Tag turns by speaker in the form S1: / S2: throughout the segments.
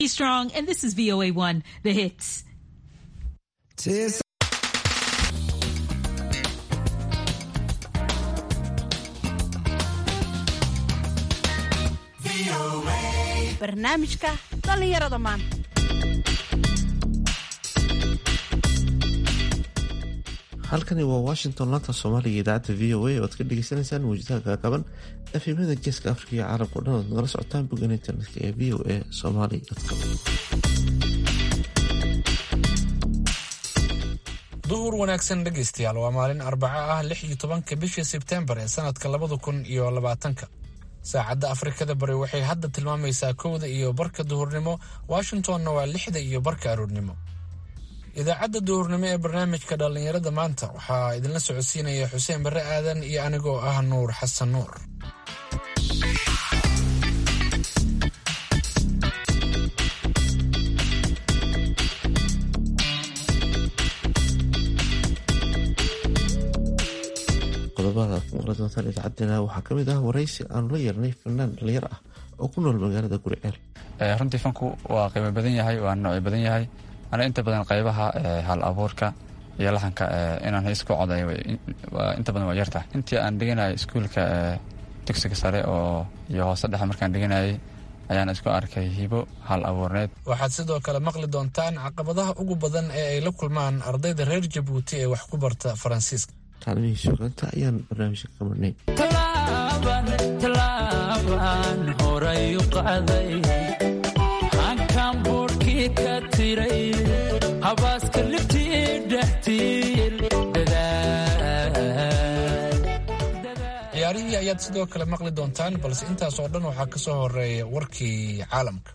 S1: Strong, and this is VOA1, the hits.
S2: barnaamijka dhallinyarada maanta
S3: halkani waa washington laanta soomaaliga idaacadda v o a oo ad ka dhegeysaneysaan mawjadaha gaagaban efimada geeska afrika iyo caalamka o dhan oad nagala socotaan boggan internetka ee v o a somali com
S4: duhur wanaagsan dhegaystayaal waa maalin arbaco ah lix iyo tobanka bishii sebtembar ee sanadka labada kun iyo labaatanka saacadda afrikada bari waxay hadda tilmaamaysaa kowda iyo barka duhurnimo washingtonna waa lixda iyo barka aroornimo idaacadda duhurnimo ee barnaamijka dhallinyarada maanta waxaa idinla socodsiinaya xuseen barre aadan iyo anigoo ah nuur xasan nuur
S3: qodobada aad ku maqli doontaan idaacaddena waxaa ka mid ah waraysi aanu la yeernay fanaan dhalinyar ah oo ku nool magaalada guriceel
S5: runtii fanku waa qiimo badan yahay waa noocyo badan yahay ana inta badan qaybaha hal abuurka iyo laxanka inaan hees ku coday inta badan waa yarta intii aan dhiganayay iskuulka dugsiga sare oo iyo hoose dhexe markaan dhiganayay ayaan isku arkay hibo hal abuurneed
S4: waxaad sidoo kale maqli doontaan caqabadaha ugu badan ee ay la kulmaan ardayda reer jabuuti ee wax ku barta faransiiska
S3: kaalmihii suugaanta ayaan barnaamijka ka marnay
S6: tallaabaan horay u qaaday hankan buurhkii ka tiray habaaska libtii dhextiil
S4: ciyaarihii ayaad sidoo kale maqli doontaan balse intaas oo dhan waxaa ka soo horeeya warkii caalamka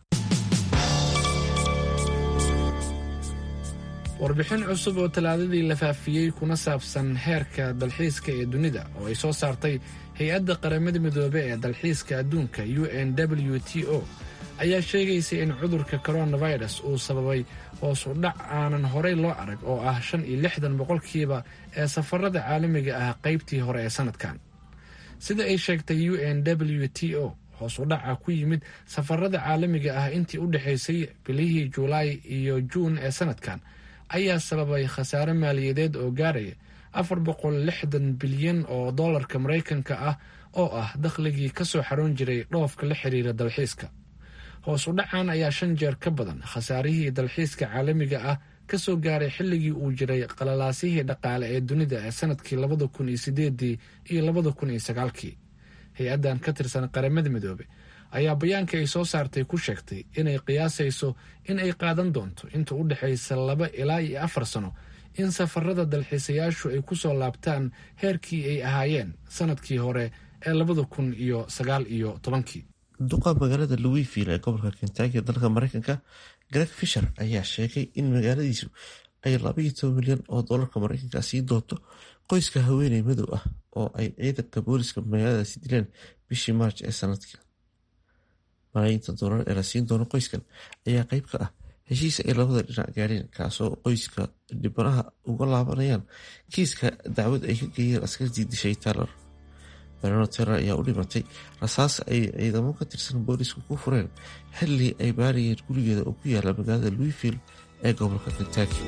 S4: warbixin cusub oo talaadadii la faafiyey kuna saabsan heerka dalxiiska ee dunida oo ay soo saartay hay-adda qaramada midoobe ee dalxiiska adduunka u n w t o ayaa sheegaysa in cudurka coronavirus uu sababay hoos u dhac aanan horey loo arag oo ah shan iyo lixdan boqolkiiba ee safarada caalamiga ah qaybtii hore ee sanadkan sida ay sheegtay u n w t o hoos u dhaca ku yimid safarada caalamiga ah intii u dhexaysay bilihii julaay iyo juun ee sanadkan ayaa sababay khasaare maaliyadeed oo gaaraya afar boqol lixdan bilyan oo dollarka maraykanka ah oo ah dakhligii ka soo xaroon jiray dhoofka la xiriira dalxiiska hoos u dhacan ayaa shan jeer ka badan khasaarihii dalxiiska caalamiga ah ka soo gaaray xilligii uu jiray qalalaasihii dhaqaale ee dunida ee sanadkii labada kun iyo sideedii iyo labada kun iyo sagaalkii hay-addan ka tirsan qaramada midoobe ayaa bayaanka ay soo saartay ku sheegtay inay qiyaasayso in ay qaadan doonto inta u dhexaysa laba ilaa iyo afar sano in safarada dalxiisayaashu ay ku soo laabtaan heerkii ay ahaayeen sanadkii hore ee labada kun iyo sagaal iyo tobankii
S3: duqa magaalada louisville ee gobolka kentaki dalka mareykanka greg fisher ayaa sheegay in magaaladiisu ay labaiyo toban milyan oo dolarka mareykanka sii doonto qoyska haweeney madow ah oo ay ciidanka booliska magaaladaasi dileen bishii maarj ee sanadka malaayiinta doolar ee la siin doono qoyskan ayaa qeyb ka ah heshiis ay labada dhinac gaadheen kaasoo qoyska dhibanaha uga laabanayaan kiiska dacwad ay ka geeyeen askartii dishay taylor barano taylor ayaa u dhimatay rasaas ay ciidamo ka tirsan boolisku ku fureen xilli ay baarayeen gurigeeda oo ku yaala magaalada louisville ee gobolka kentaki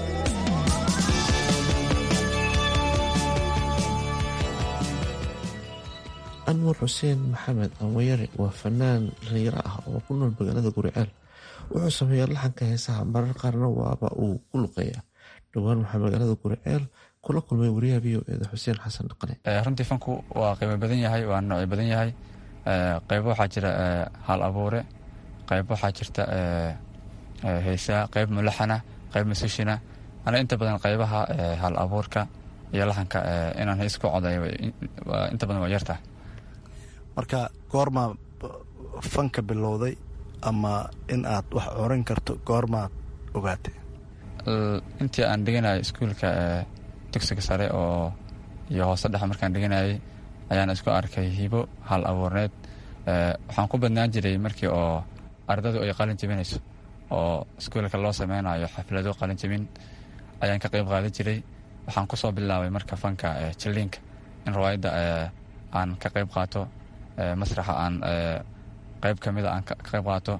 S3: anwar xuseen maxamed anwayare waa fanaan dhalinyaro ah oo ku nool magaalada guriceel wuxuu sameeyaa laxanka heesaha marar qaarna waaba uu ku luqeeyaa dhowaan waxaa magaalada guriceel kula kulmay wariyaha v o eeda xuseen xasan dhaqane
S5: runtii fanku waa qiimo badan yahay waa noocyo badan yahay qaybo waxaa jira hal abuure qayb waxaa jirta heesaa qayb mulaxana qayb musishina ana inta badan qaybaha hal abuurka iyo laxanka inaan hees ku coday inta badan waa yarta
S7: marka goormaa fanka bilowday ama in aad wax oran karto goormaad ogaatay
S5: intii aan dhiganayay iskuulka dugsiga sare oo iyo hoose dhexe markaan dhiganayay ayaan isku arkay hibo hal abuurneed waxaan ku badnaan jiray markii oo ardadu ay qalin jebinayso oo iskuulka loo sameynayo xaflado qalin jebin ayaan ka qayb qaadan jiray waxaan kusoo bilaabay marka fanka jiliinka in rawaayadda aan ka qayb qaato masraxa aan qayb ka mida aan ka qayb qaato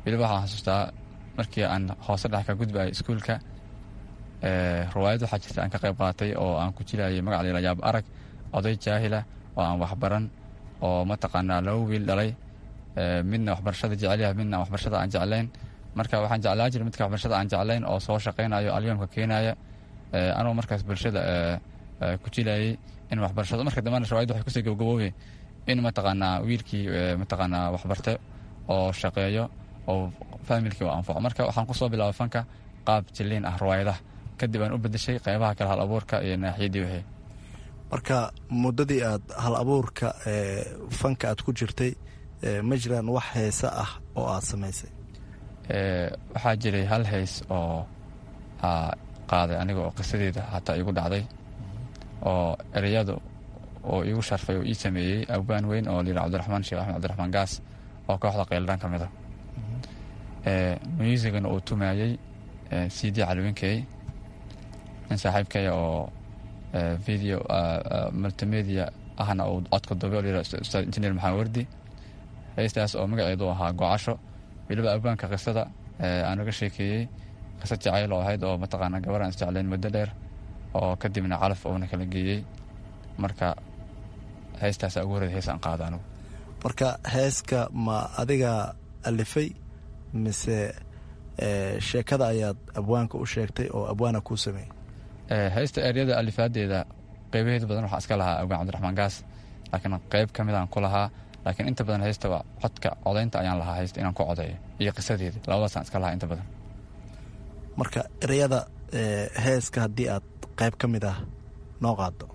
S5: weliba waxaan xasuustaa markii aan hoose dhex ka gudbayo iskuulka riwaayad waxaa jirta aan ka qayb qaatay oo aan ku jilayay magac layla yaab arag oday jaahila oo aan waxbaran oo mataqaanaa laba wiil dhalay midna waxbarashada jecelyaha midna waxbarashada aan jeclayn marka waxaan jeclaa jira midka waxbarashada aan jeclayn oo soo shaqaynayo alyoomka keenaya anuu markaas bulshada ku jilayay in waxbarashado marka dambana riwaayad waxay kusii gabgaboobe in mataqaanaa wiilkii mataqaanaa waxbarte oo shaqeeyo oo faamilkii u anfaco marka waxaan kusoo bilaabay fanka qaab jiliin ah riwaayadaha kadib aan u bedeshay qeybaha kale hal abuurka iyo naaxiyadii wixii
S7: marka muddadii aad hal abuurka fanka aad ku jirtay ma jiraan wax heese ah oo aad samaysay
S5: waxaa jiray hal hays oo qaaday aniga oo qisadeeda hataa igu dhacday oo ereyadu oo igu sharfay oo ii sameeyey abaan weyn oo layidha cabdiraxmaan sheekh axmed cabdiraxmaan gaas oo kooxda qayldhaan ka mid a musigana uu tumayey c d calwinkey nin saaxiibkaya oo video multimedia ahna uu codka dube oo layidha ustaad injineer maxamed wardi heystaas oo magaceedu ahaa gocasho weliba abaanka qisada aan uga sheekeeyey qisad jacayl oo ahayd oo mataqaana gabar aan isjeclayn muddo dheer oo kadibna calaf uuna kala geeyey marka heestaasa ugu horreed hees aan qaada anugu
S7: marka heeska ma adiga alifay mise sheekada ayaad abwaanka u sheegtay oo abwaana kuu sameeyey
S5: heysta eryada alifaadeeda qeybaheeda badan waxaa iska lahaa abwaan cabdiraxmaan gaas laakiin qeyb ka midaan ku lahaa laakiin inta badan heystaba codka codaynta ayaan lahaa heysta inaan ku codeeyo iyo qisadeeda labadaasaan iska lahaa inta badan
S7: marka ereyada heeska haddii aad qayb ka mid ah noo qaado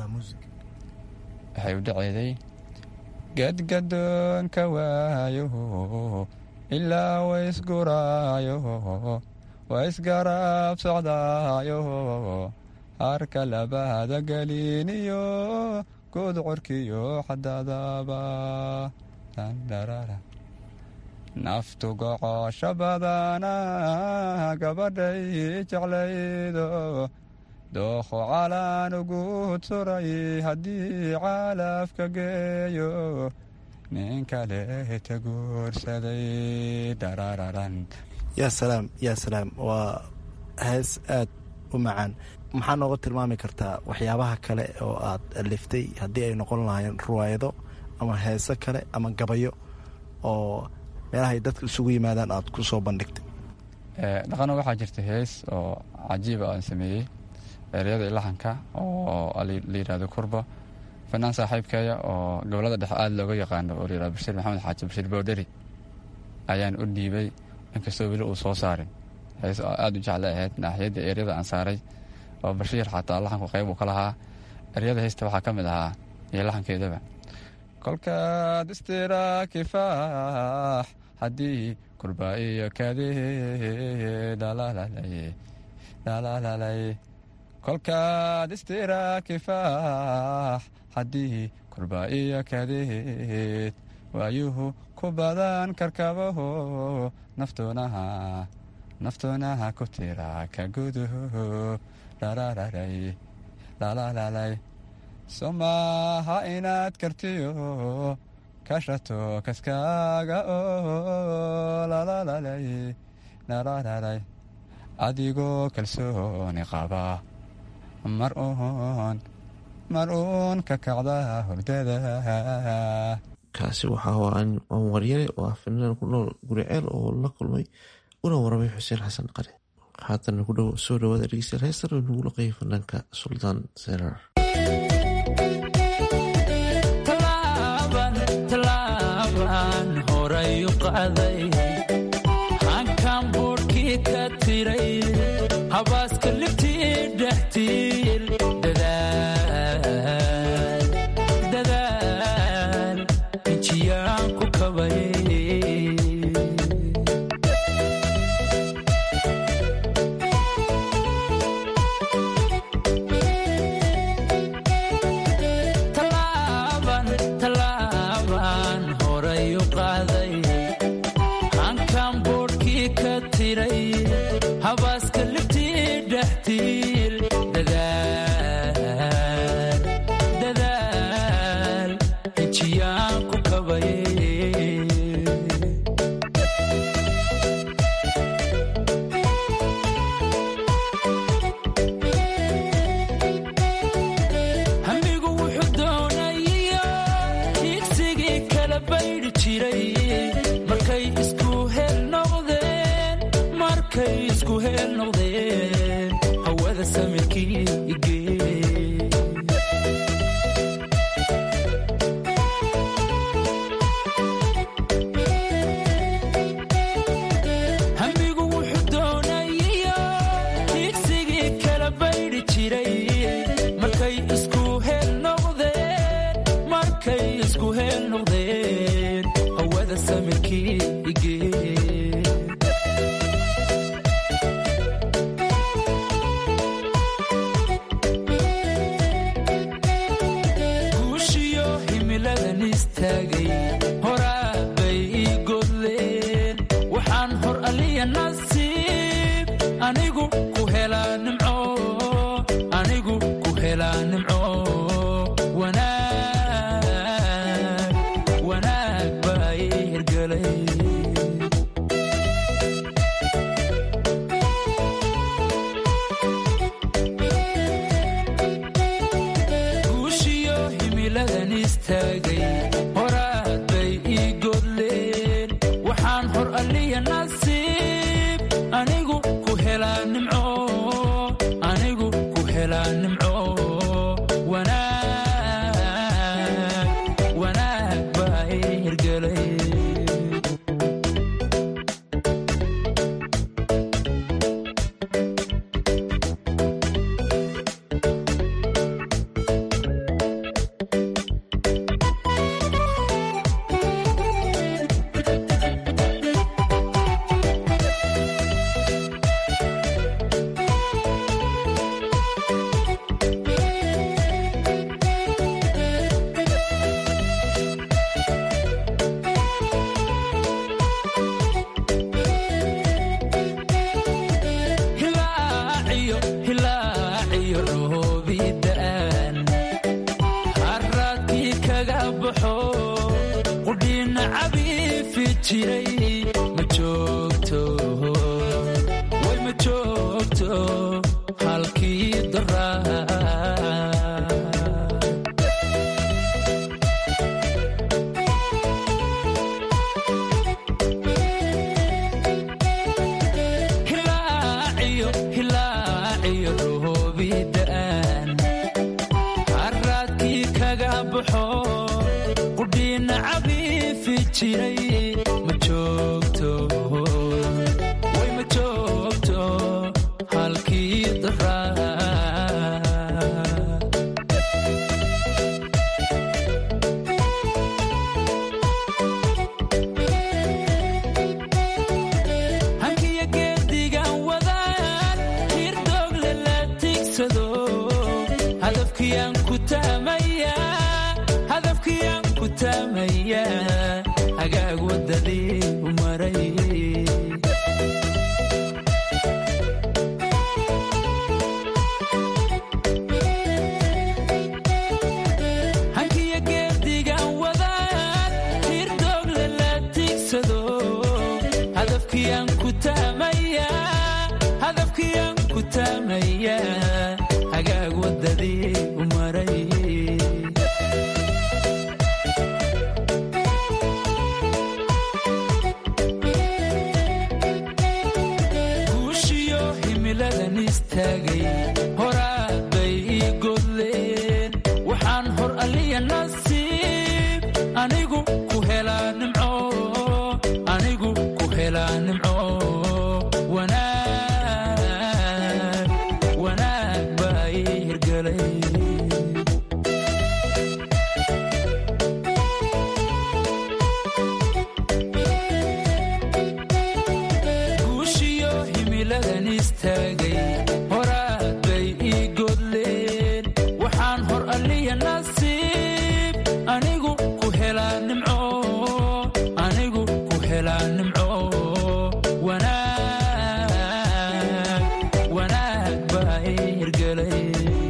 S5: waxay u dhaceeday gadgadoonka waayo ilaa waysguraayo waysgaraab socdaayo harka labaada geliiniyo gudcorkiyo xadadaba naftu gocosho badana gabadhay jeclaydo dookho calaan ugu turay haddii caalafka geeyo nin kale ta guursaday dharararan
S7: yaa salaam yaa salaam waa hees aad u macaan maxaa nooga tilmaami kartaa waxyaabaha kale oo aad aliftay haddii ay noqon lahaayeen ruwaayado ama heese kale ama gabayo oo meelahay dadka isugu yimaadaan aad ku soo bandhigtay
S5: dhaqano waxaa jirta hees oo cajiiba aan sameeyey ereyada ilaxanka oo la yidhahdo kurba fanaan saaxiibkeeya oo gobolada dhexe aada looga yaqaano oo layihahdo bashiir maxamed xaaji bashiir boodheri ayaan u dhiibay inkastoo weli uu soo saarin hees oo aada u jecla ahayd naaxiyadda eryada aan saaray oo bashiir xataa laxanku qayb uu ka lahaa eryada heesta waxaa ka mid ahaa iyo laxankeedaba kolkaad istira kifaax haddii kurba iyo kadee dhalaalalay kolkaad istira kifaax haddii kurba iyo kadeed waayuhu ku badan karkabaho naftuunaha naftuunaha ku tira ka guduhu dharararay dhalaalalay somaha inaad kartiyo kashato kaskaaga oo lalaalalay dharararay adigoo kalsooni qaba mar uun mar uun ka kacda hordada
S3: kaasi waxaa aan waryare oo ah fanaan ku nool guriceel oo la kulmay una waramay xuseen xasan qare haatana ku soo dhawaada dhegeystayaal heestan oo nagu laqayay fanaanka suldaan serar
S6: tallaabaan horay u qaaday hankan buudhkii ka tiray habaaska libtii dhextiil dadaal injiyaan ku kabay tallaabaan horay u qaaday hankan buudhkii ka tiray habaaska libtii dhextiil dadaal injiyaan ku kabay markay isku heel noqdeen hawada samirkii igee hamigu wuxuu doonayiyo digsigii kala baydhi jiray markay isku heel noqdeen markay isku heel noqdeen hawada samirkii igee guushiyo himiladan istaagay horaa bay ii godleen waxaan hor aliya nasiib anigu ku helaa nimco anigu ku helaa nimco wanaag wanaag baa ii hirgelay guushiyo himiladan istaagay horaad bay ii godleen waxaan hor aliya nasiib anigu ku helaa nimco anigu ku helaa nimco wanaag wanaag baa ii hirgelay hilaaciyo hilaaciyo roobida'an haraadkii kaga baxo qudhiina cabiifi jiray ma joogto way ma joogto halkii daraa hilaaciyo hilaaciyo roobida'an haraadkii kaga baxo qudhiina cabiifi jiray ma joogto way ma joogto halkii daraa hankiyo geedigan wadaan hirdoogle la tigsado hadafkiyaan ku taamaya hadafkiyaan ku taamaya hagaag wadadii u maray hankiyo geedigan wadaan hirdoogle la tigsado hadafkiyaan ku taamaya hadafkiyaan ku taamaya hagaag wadadii u maray guushiyo himiladan istaagay horaad bay ii godleen waxaan hor aliya nasiib anigu ku helaa nimco anigu ku helaa nimco wanaag wanaag baa ii hirgelay guushiyo himiladan istaagay horaad bay ii godleen waxaan hor aliya nasiib anigu ku helaa nimco anigu ku helaa nimco wanaag wanaag baa ii hirgelay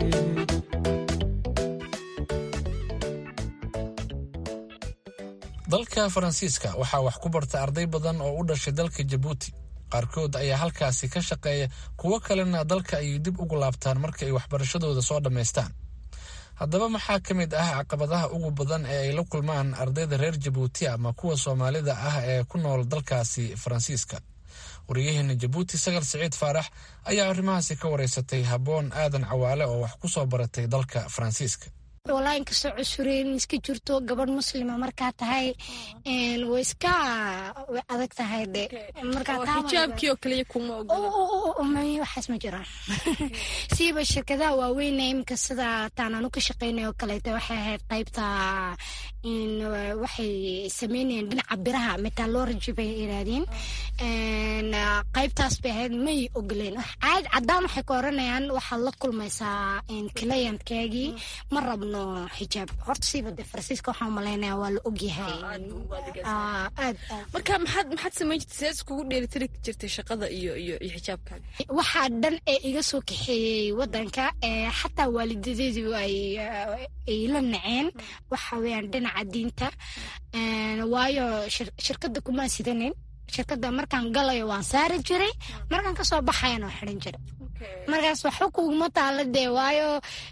S4: dalka faransiiska waxaa wax ku barta arday badan oo u dhashay dalka jabuuti qaarkood ayaa halkaasi ka shaqeeya kuwo kalena dalka ayay dib ugu laabtaan marka ay waxbarashadooda soo dhammaystaan haddaba maxaa ka mid ah caqabadaha ugu badan ee ay la kulmaan ardayda reer jabuuti ama kuwa soomaalida ah ee ku nool dalkaasi faransiiska wariyaheena jabuuti sagal siciid faarax ayaa arrimahaasi ka wareysatay habboon aadan cawaale oo wax ku soo baratay dalka faransiiska
S8: walaa inkastoo cusureyn iska jirto gabadh muslima markaa tahay way iska way adag tahay de
S9: xijaabkii oo kaliya kuma
S8: waxaas ma jiraan siiba shirkadaha waaweyn iminka sida taanaanu ka shaqeynay oo kaleeto waxay ahayd qaybta waxay sameynayeen dhinaca biraha metallurgy bay yidhaahdeen qaybtaas bay ahayd may ogoleen caad caddaan waxay ku oranayaan waxaad la kulmaysaa clientkeegii ma rabno xijaab horta siiba de faransiiska waxaan malaynaya waa la ogyahay aad
S9: marka maxaad maxaad samayn jirtay sees kugu dheelitiri jirtay shaqada iyo iyo iyo xijaabkaaga
S8: waxaa dhan ee iga soo kaxeeyey wadanka xataa waalidadeedu ay ay la naceen waxa weeyaan dhinaca diinta waayo shirkadda kumaan sidanin shirkadda markaan galayo waan saari jiray markaan kasoo baxayana waa xiran jiray markaas waxba kuguma taala dee waayo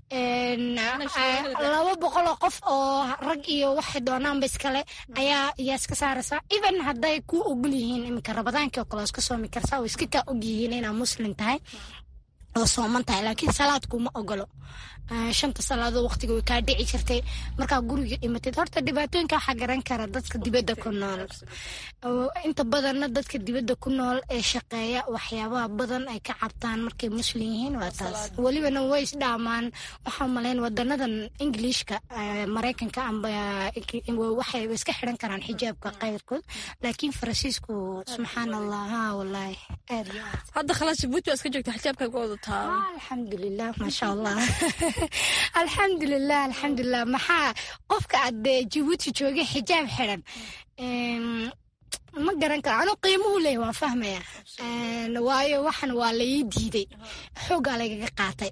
S8: laba boqol oo qof oo rag iyo waxay doonaanba iskale ayaa ayaa iska saaraysaa even hadday ku ogol yihiin iminka rabadaankii oo kale oo iska soomi karsaa oo iska kaa og yihiin inaad muslim tahay oo sooman tahay laakiin salaad kuma ogolo shanta salaadoo waqtiga way kaa dhici jirtay markaa guriga imatid horta dhibaatooyinka waxaa garan kara dadka dibadda ku nool inta badanna dadka dibadda ku nool ee shaqeeya waxyaabaha badan ay ka cabtaan markay muslim yihiin waa taas welibana way isdhaamaan waxaa malayn wadanadan ingiliishka maraykanka amba waxay iska xiran karaan xijaabka qayrkood laakiin faransiisku subxaan allah ha wallaahi aad iyo aad
S9: hadda khalaas jabuuti waa iska joogta xijaabkaaga wadataa
S8: alxamdulilah maasha allah alxamdulilah alxamdulilah maxaa qofka aad jabuuti joogay xijaab xiran ma garan karo anuu qiimuhu leeya waan fahmaya waayo waxan waa laii diiday xoogaa lagaga qaatay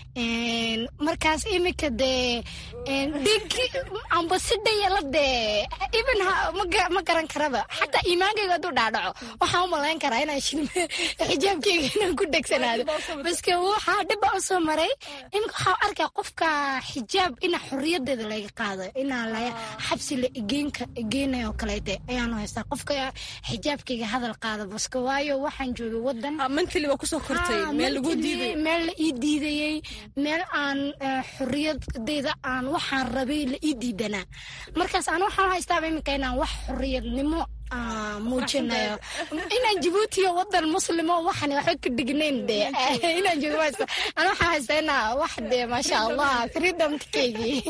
S8: markaas iminka dee dhig amba si dhayala dee even ma garan karaba xataa iimaankayga hadduu dhaadhaco waxaan u malayn karaa inaan shilme xijaabkeyga inaan ku degsanaado baske waxaa dhibba u soo maray iminka waxaa arkaa qofka xijaab ina xoriyadeeda laga qaado inaa la xabsi la igeenayo kaleete ayaanu haystaa qofka xijaabkayga hadal qaada baske waayo waxaan joogay wadan
S9: mentally waa kusoo kortay meel lagu diiday
S8: meel la ii diidayey meel aan xoriyadeyda aan waxaan rabay la ii diidanaa markaas aan waxaan haystaaba iminka inaan wax xoriyadnimo muujinayo inaan jabuutiyo wadan muslimo waxan waxba ka dhignayn de inaan joogo aan waxaan haystaa inaa wax de maasha allah freedomkeygii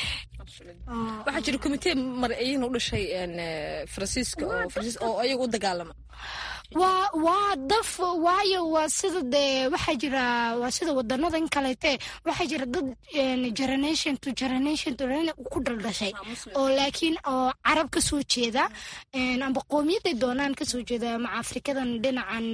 S9: waxaa jira komitee marayina u dhashay faransiiska oo faransiis oo ayaga u dagaalama
S8: waa waa daf waayo waa sida dee waxaa jira waa sida wadanadan kaleete waxaa jira dad generation to generation to ku dhaldhashay oo laakiin oo carab ka soo jeeda amba qowmiyaday doonaan kasoo jeeda maca afrikadan dhinacan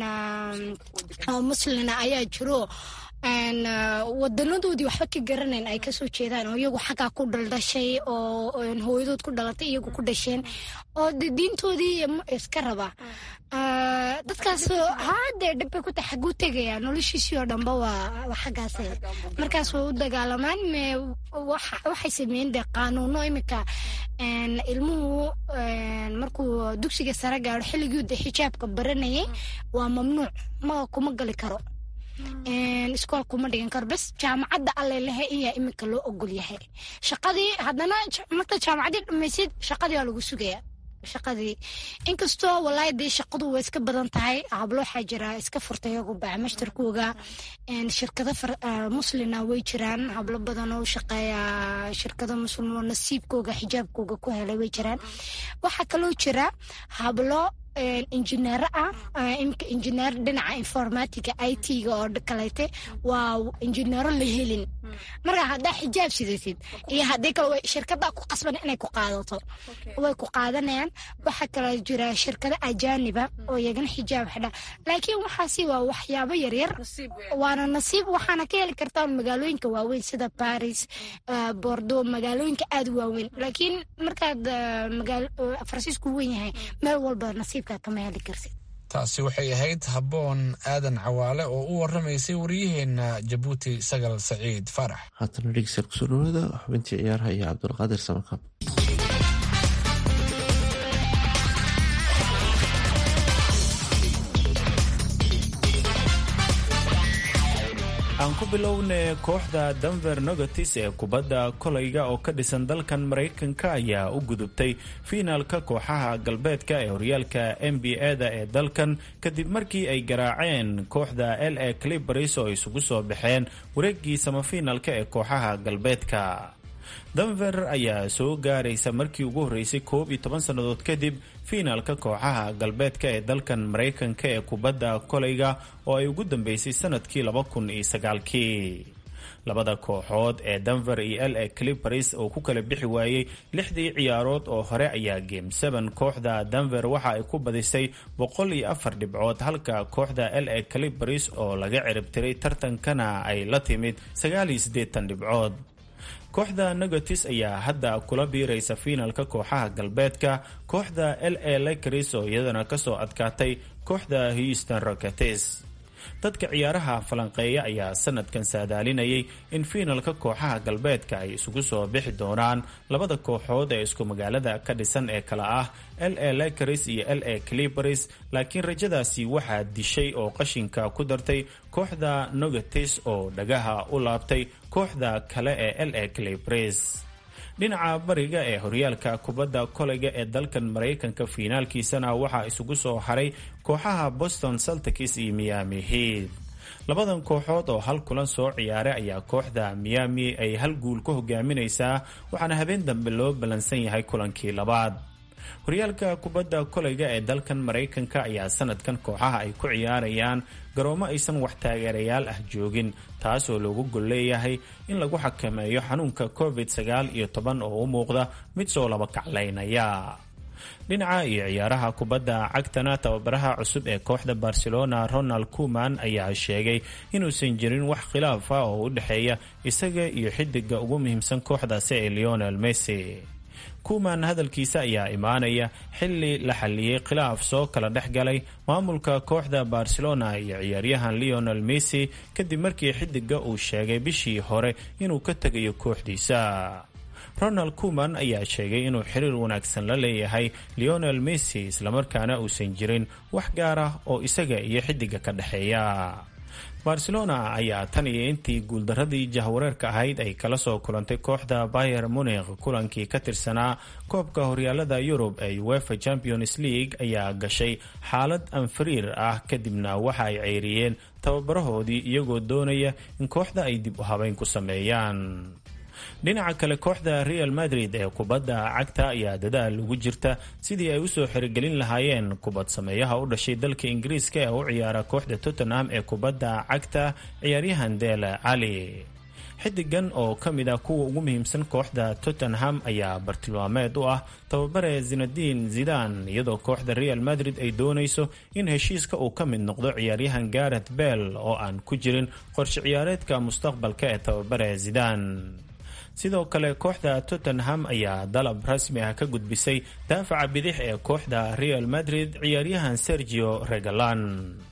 S8: muslina ayaa jiro wadanadoodii waxba ka garanayn ay kasoo jeedaan oo iyagu xaggaa ku dhaldhashay oo hooyadood ku dhalatay iyagu ku dhasheen oo de diintoodii iska raba dadkaas haadee dhibbay ku tahay xaguu tegaya noloshiisii oo dhanba waa xaggaas markaas way u dagaalamaan waxay sameeyeen dee qaanuuno iminka ilmuhu markuu dugsiga sare gaaro xilligii de xijaabka baranayay waa mamnuuc ma kuma gali karo iskool kuma dhigan karo bas jaamacadda allelehe iyaa iminka loo ogol yahay shaqadii haddana marka jaamacaddii dhamaysid shaqadii waa lagu sugaya shaqadii inkastoo walaahi dee shaqadu way iska badan tahay hablo waxaa jira iska furtay iyagu bacmashtarkooga shirkado muslina way jiraan hablo badan oo shaqeeya shirkado muslim oo nasiibkooga xijaabkooga ku helay way jiraan waxaa kaloo jira hablo injineero ah imika injineer dhinaca informatica i t-ga oo kaleete waa injineero la helin marka haddaa xijaab sidatid iyo haddii kale shirkada ku qasban inay ku qaadato way ku qaadanayaan waxaa kaloo jira shirkado ajaaniba oo iyagana xijaab xidha laakiin waxaasi waa waxyaabo yaryar waana nasiib waxaana ka heli kartaa magaalooyinka waaweyn sida baris bordeaux magaalooyinka aada waaweyn laakiin markaad faransiisku weyn yahay meel walba nasiibka kama heli karsid
S4: taasi waxay ahayd habboon aadan cawaale oo u waramaysay wariyaheenna jabuuti sagal saciid faarax
S3: haatana dhegeystayaal kusoo dhawaada xubintii ciyaaraha iyo cabdulqaadir samakaab
S10: aan ku bilowne kooxda denver nogotis ee kubadda kolayga oo ka dhisan dalkan maraykanka ayaa u gudubtay fiinaalka kooxaha galbeedka ee horyaalka n b a-da ee dalkan kadib markii ay garaaceen kooxda l a clibers oo isugu soo baxeen wareegii samafiinaalka ee kooxaha galbeedka denver ayaa soo gaaraysa markii ugu horreysay koob iyo toban sannadood kadib fiinaalka kooxaha galbeedka ee dalkan maraykanka ee kubadda kolayga oo ay ugu dambeysay sanadkii laba kun iyo sagaalkii labada kooxood ee denver iyo l a clipers oo ku kala bixi waayey lixdii ciyaarood oo hore ayaa game seven kooxda denver waxa ay ku badisay boqol iyo afar dhibcood halka kooxda l a clipers oo laga ciribtiray tartankana ay la timid sagaal iyo siddeetan dhibcood kooxda negatis ayaa hadda kula biiraysa fiinalka kooxaha galbeedka kooxda l a lakers oo iyadana kasoo adkaatay kooxda houston rockets dadka ciyaaraha falanqeeya ayaa sanadkan saadaalinayay in fiinalka kooxaha galbeedka ay isugu soo bixi doonaan labada kooxood ee isku magaalada ka dhisan ee kala ah l a lakers iyo l a clipers laakiin rajadaasi waxaa dishay oo qashinka ku dartay kooxda nogatis oo dhagaha u laabtay kooxda kale ee l a clipers dhinaca bariga ee horyaalka kubadda kolayga ee dalkan maraykanka fiinaalkiisana waxaa isugu soo haray kooxaha boston celtics iyo miami heat labadan kooxood oo hal kulan soo ciyaaray ayaa kooxda miami ay hal guul ku hogaaminaysaa waxaana habeen dambe loo ballansan yahay kulankii labaad horyaalka kubadda kolayga ee dalkan maraykanka ayaa sanadkan kooxaha ay ku ciyaarayaan garoomo aysan wax taageerayaal ah joogin taasoo loogu gol leeyahay in lagu xakameeyo xanuunka covid sagaal iyo toban oo u muuqda mid soo laba kaclaynaya dhinaca iyo ciyaaraha kubadda cagtana tababaraha cusub ee kooxda barcelona ronald kuman ayaa sheegay inuusan jirin wax khilaaf ah oo u dhexeeya isaga iyo xidiga ugu muhiimsan kooxdaasi ee leonel messi kuman hadalkiisa ayaa imaanaya xili la xaliyey khilaaf soo kala dhex galay maamulka kooxda barcelona iyo ciyaaryahan leonel messi kadib markii xidiga uu sheegay bishii hore inuu ka tegayo kooxdiisa ronald kuman ayaa sheegay inuu xiriir wanaagsan la leeyahay leonel messi islamarkaana uusan jirin wax gaar ah oo isaga iyo xidiga ka dhexeeya barcelona ayaa tan iyo intii guuldaradii jahwareerka ahayd ay kala soo kulantay kooxda bayer munikh kulankii ka tirsanaa koobka horyaalada yurub ee uefa champions league ayaa gashay xaalad anfariir ah kadibna waxa ay ceyriyeen tababarahoodii iyagoo doonaya in kooxda ay dib u habeyn ku sameeyaan dhinaca kale kooxda real madrid ee kubadda cagta ayaa dadaal ugu jirta sidii ay usoo xirigelin lahaayeen kubad sameeyaha u dhashay dalka ingiriiska ee u ciyaara kooxda tottenham ee kubadda cagta ciyaaryahan dele cali xidigan oo ka mid ah kuwa ugu muhiimsan kooxda tottenham ayaa bartilmaameed u ah tababare zinadiin zidan iyadoo kooxda real madrid ay doonayso in heshiiska uu ka mid noqdo ciyaaryahan garet bell oo aan ku jirin qorshe ciyaareedka mustaqbalka ee tababare zidan sidoo kale kooxda tottenham ayaa dalab rasmi ah ka gudbisay daafaca bidix ee kooxda real madrid ciyaaryahan sergio regalan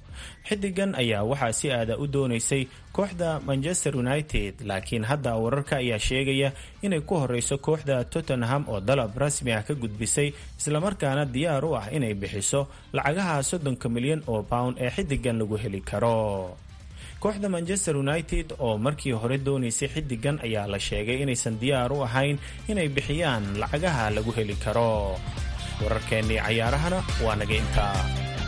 S10: xidigan ayaa waxaa si aada u doonaysay kooxda manchester united laakiin hadda wararka ayaa sheegaya inay ku horeyso kooxda tottenham oo dalab rasmi ah ka gudbisay islamarkaana diyaar u ah inay bixiso lacagaha soddonka milyan oo pound ee xidigan lagu heli karo kooxda manchester united oo markii hore doonaysay xidigan ayaa la sheegay inaysan diyaar u ahayn inay bixiyaan lacagaha lagu heli karo wararkeennii cayaarahana waa naga intaa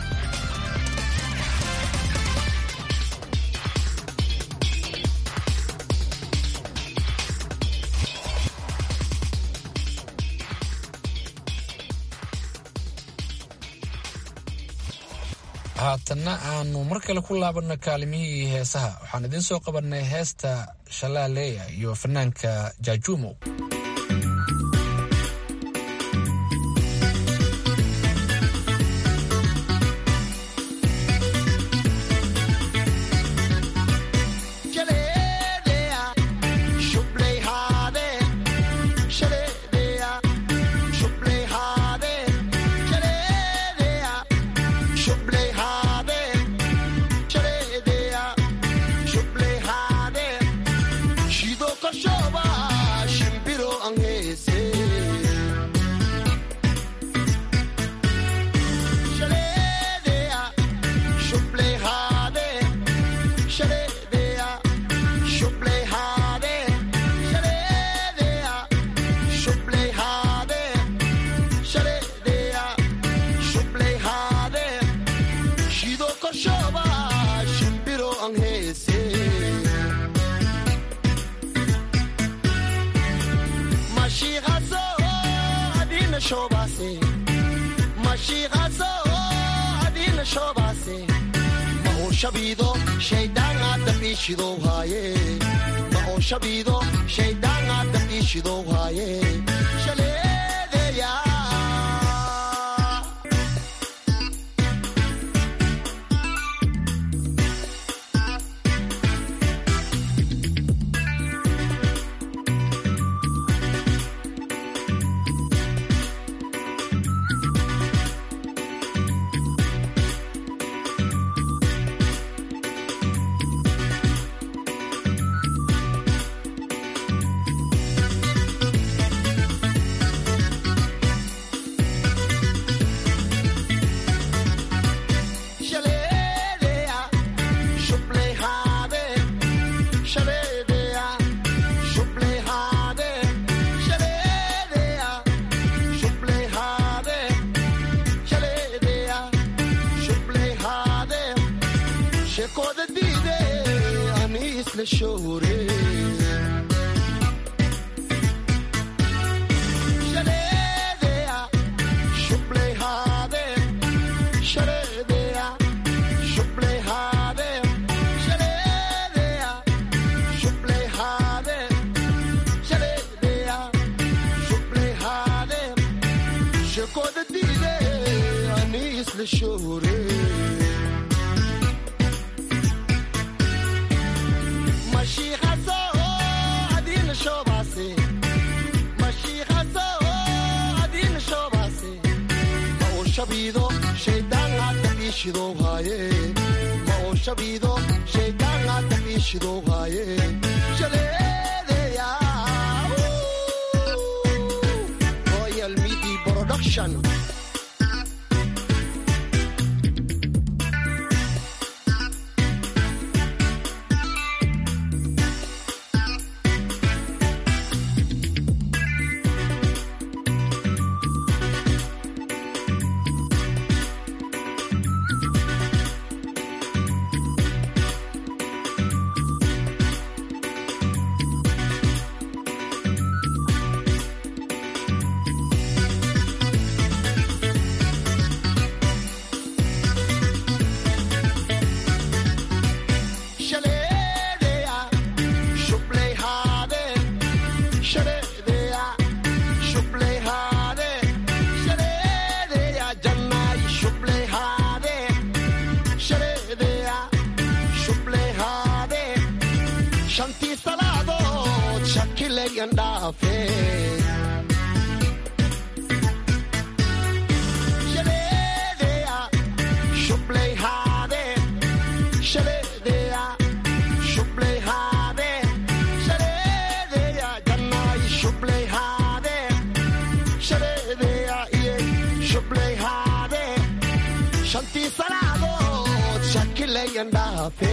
S4: haatanna aanu mar kale ku laabanno kaalimihii heesaha waxaan idiin soo qabannay heesta shalaaleya iyo fanaanka jaajuumow
S11: Shido Koshoba, Shimpir shoba shimbiro an heese mashiiqaso adina shobase mashiiqaso adina shobase ma oo shabiido shaydaan aadabishidow haaye ma oo shabiido shaydaan aadabishidow haaye shaleedeya Shaleedeya, shubley habe. Shaleedeya, shubley habe. Shaleedeya, shubley habe. Shaleedeya, shubley habe. Sheekooda diide, ani isla shoore. Shaleedeya, shubley habe. Shaleedeya, shubley habe. Shaleedeya, shubley habe. Shaleedeya, shubley habe. Sheekooda diide, ani isla shoore. Mashiiqaso, adina shobase. Mashiiqaso, adina shobase. ma oo shabiido shaydaan aadabishidow haaye ma oo shabiido shaydaan aadabishidow haaye shaleedeya royal media production Shaleedeya, shubley habe. Shaleedeya, shubley habe. Shaleedeya, jannay shubley habe. Shaleedeya, shubley habe. Shantii salaadood shakilayan dhaafe. Shaleedeya, shubley habe. Shaleedeya, shubley habe. Shaleedeya, jannay shubley habe. Shaleedeya, iye, shubley habe. Shantii salaadood shakilayan dhaafe.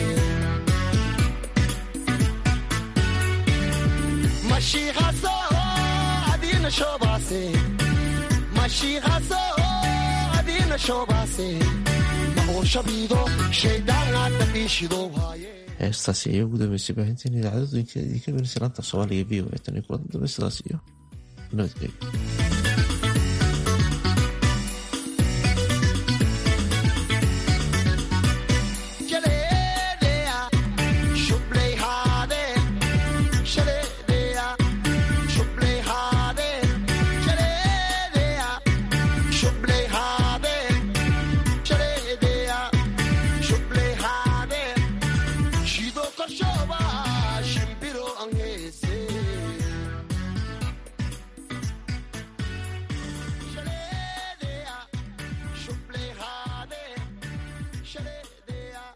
S11: Mashiiqaso, adina shobase. Mashiiqaso, adina shobase. Ma oo shabiido, shaydaan aadabishidow haaye.
S3: heestaasi ayaa ugu dambeysay baahinteen idaacadooyinka idinka merisay laanta soomaaliga v o e tan iyo kulan dambe sidaas iyo nabadgelyo